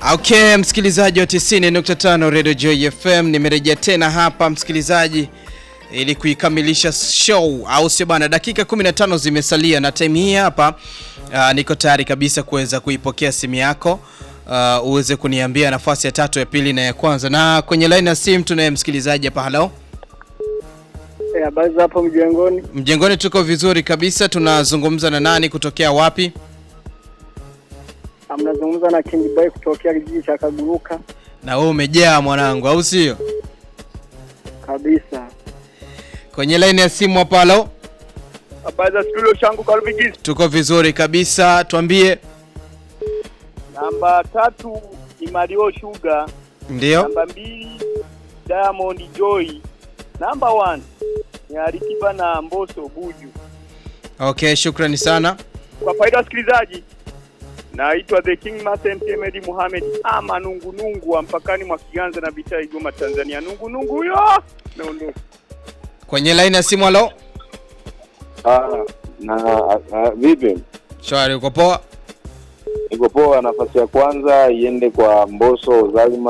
Okay, msikilizaji wa 90.5 Radio Joy FM, nimerejea tena hapa msikilizaji, ili kuikamilisha show, au sio bana? Dakika 15 zimesalia na time hii hapa. Uh, niko tayari kabisa kuweza kuipokea simu yako uh, uweze kuniambia nafasi ya tatu, ya pili na ya kwanza. Na kwenye line ya simu tunaye msikilizaji hapa. Hello, Habari za hapo mjengoni? mjengoni, tuko vizuri kabisa. Tunazungumza na nani, kutokea wapi? Mnazungumza na King Boy kutokea kijiji cha Kaguruka Na wewe umejaa mwanangu, au sio? kabisa. Kwenye line ya simu hapa. Hello, Habari za studio changu Kalbigis. tuko vizuri kabisa, tuambie. Namba tatu ni Mario Sugar. Ndio. Namba mbili Diamond Joy. Namba one ni Alikiba na Mbosso Buju. Okay, shukrani sana. Kwa faida ya wasikilizaji, naitwa The King Master MP Medi Muhammad ama nungunungu wa mpakani mwa Kiganza na Bitaa Igoma Tanzania. Nungunungu huyo naondoka. Kwenye line ya simu. Halo, Ah, na ah, vipi? shwari, uko poa? Niko poa. Nafasi ya kwanza iende kwa Mbosso Zalima